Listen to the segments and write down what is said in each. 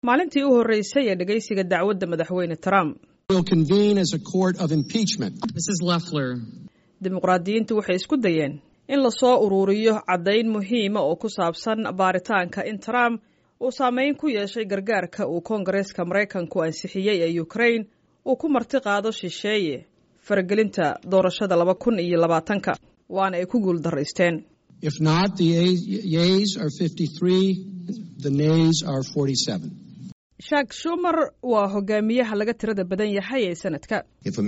maalintii u horreysay ee dhegaysiga dacwadda madaxweyne trump dimuqraadiyiintu waxay isku dayeen in lasoo uruuriyo caddayn muhiima oo ku saabsan baaritaanka in trump uu saameyn ku yeeshay gargaarka uu koongareeska maraykanku ansixiyey ee ukrain uu ku marti qaado shisheeye faragelinta doorashada laba kun iyo labaatanka waana ay ku guul daraysteen shak shumer waa hogaamiyaha laga tirada badan yahay ee sanadka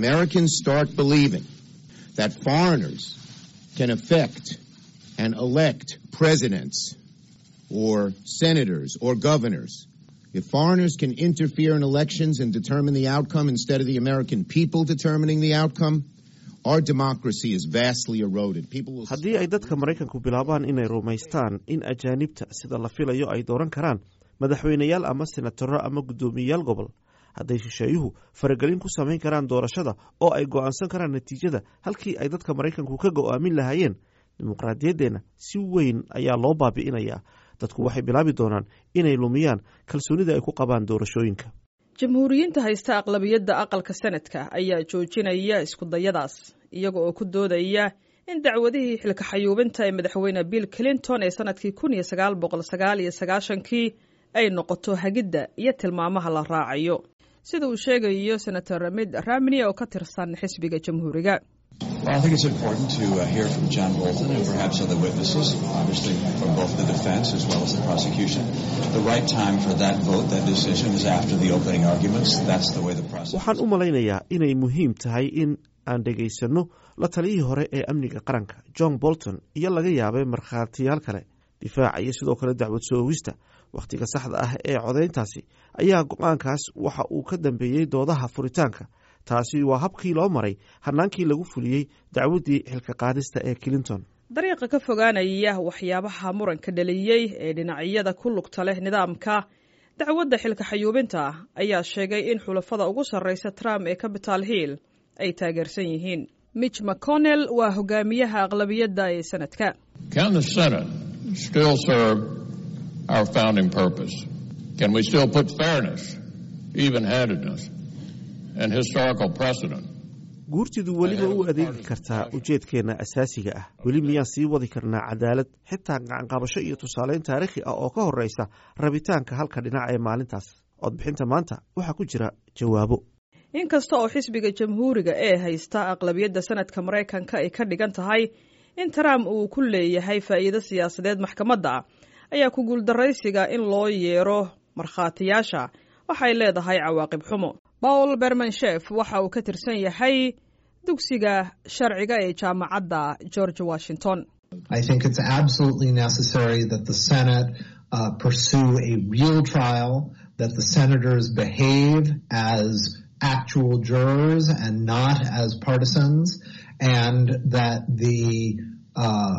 that foreigners can affect and elect presidents or senators or governors. If foreigners can interfere in elections and determine the outcome instead of the American people determining the outcome, our democracy is vastly eroded. People will haddii ay dadka maraykanku bilaabaan inay rumaystaan in ajaanibta sida la filayo ay dooran karaan madaxweyneyaal ama senataro ama guddoomiyeyaal gobol hadday shisheeyuhu faragelin ku samayn karaan doorashada oo ay go'aansan karaan natiijada halkii ay dadka maraykanku ka go'aamin lahaayeen dimuqraadiyaddeenna si weyn ayaa loo baabi'inayaa dadku waxay bilaabi doonaan inay lumiyaan kalsoonida ay ku qabaan doorashooyinka jamhuuriyiinta haysta aqlabiyadda aqalka sanadka ayaa joojinaya iskudayadaas iyaga oo ku doodaya in dacwadihii xilka xayuubinta ee madaxweyne bill clinton ee sanadkii kun iyo sagaal boqol sagaal iyo sagaashankii ay noqoto hagidda iyo tilmaamaha la raacayo sida uu sheegayo senator mid ramney oo ka tirsan xisbiga jamhuuriga Well, I think it's important to uh, hear from John Bolton and perhaps other witnesses, obviously from both the defense as well as the prosecution. The right time for that vote, that decision, is after the opening arguments. That's the way the process. waxaan u malaynayaa inay muhiim tahay in aan dhegaysanno la taliyihii hore ee amniga qaranka john bolton iyo laga yaabay markhaatiyaal kale difaaca iyo sidoo kale dacwad soo ogista wakhtiga saxda ah ee codayntaasi ayaa go-aankaas waxa uu ka dambeeyey doodaha furitaanka taasi waa habkii loo maray hanaankii lagu fuliyey dacwaddii xilka qaadista ee clinton dariiqa ka fogaanaya waxyaabaha muranka dhaliyey ee dhinacyada ku lugta leh nidaamka dacwadda xilka xayuubinta ayaa sheegay in xulafada ugu sarreysa trump ee capital hill ay taageersan yihiin mitch mcconnell waa hogaamiyaha aqlabiyadda ee sanadka our founding purpose? Can we still put fairness, even-handedness, and historical precedent? guurtidu weliba u adeegi kartaa ujeedkeenna asaasiga ah weli miyaan sii wadi karnaa cadaalad xitaa gacanqabasho iyo tusaaleyn taariikhi ah oo ka horreysa rabitaanka halka dhinac ee maalintaas codbixinta maanta waxaa ku jira jawaabo inkasta oo xisbiga jamhuuriga ee haysta aqlabiyadda sanadka maraykanka ay ka dhigan tahay in trump uu ku leeyahay faa'iido siyaasadeed maxkamadda ayaa ku guuldaraysiga in loo yeero markhaatiyaasha waxay leedahay cawaaqib xumo paul bermanshef waxa uu ka tirsan yahay dugsiga sharciga ee jaamacadda george washington I think it's absolutely necessary that the Senate uh, pursue a real trial, that the senators behave as actual jurors and not as partisans, and that the uh,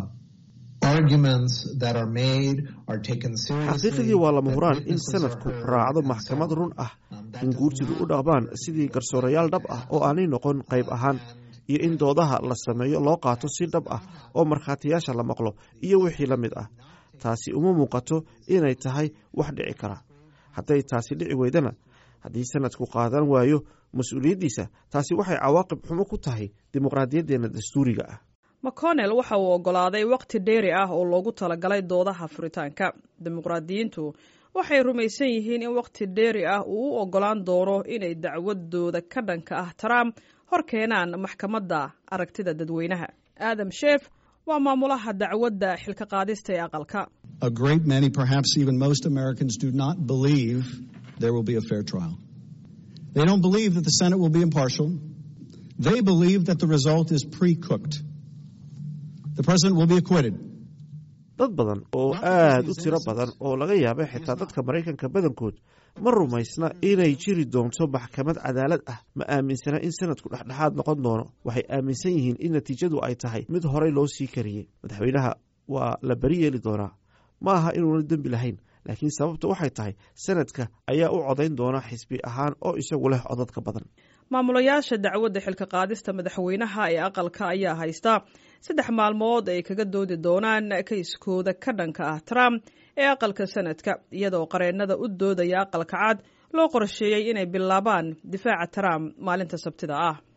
xaqiiqadii waa lama huraan in sanadku raacdo maxkamad run ah in guurtidu u dhaqmaan sidii garsoorayaal dhab ah oo aanay noqon qayb ahaan iyo in doodaha la sameeyo loo qaato si dhab ah oo markhaatiyaasha la maqlo iyo wixii la mid ah taasi uma muuqato inay tahay wax dhici kara hadday taasi dhici weydana haddii sanadku qaadan waayo mas-uuliyaddiisa taasi waxay cawaaqib xumo ku tahay dimuqraadiyaddeenna dastuuriga ah mcconnell waxa uu oggolaaday waqti dheeri ah oo loogu talagalay doodaha furitaanka dimuqraadiyiintu waxay rumaysan yihiin in waqti dheeri ah uu u oggolaan doono inay dacwadooda ka dhanka ah trump hor keenaan maxkamadda aragtida dadweynaha adam shef waa maamulaha dacwadda xilka qaadista ee aqalka A great many, perhaps even most Americans, do not believe there will be a fair trial. They don't believe that the Senate will be impartial. They believe that the result is pre cooked. The president will be acquitted. dad badan oo aad u tiro badan oo laga yaabay xitaa dadka maraykanka badankood ma rumaysna inay jiri doonto maxkamad cadaalad ah ma aaminsana in sanadku dhexdhexaad noqon doono waxay aaminsan yihiin in natiijadu ay tahay mid horey loo sii kariyey madaxweynaha waa la beri yeeli doonaa ma aha inuuna dembi lahayn laakiin sababta waxay tahay sanadka ayaa u codayn doona xisbi ahaan oo isagu leh codadka badan maamulayaasha dacwadda xilka qaadista madaxweynaha ee aqalka ayaa haysta saddex maalmood ay kaga doodi doonaan kayskooda ka dhanka ah trump ee aqalka sanadka iyadoo qareennada u doodaya aqalka cad loo qorsheeyey inay bilaabaan difaaca trump maalinta sabtida ah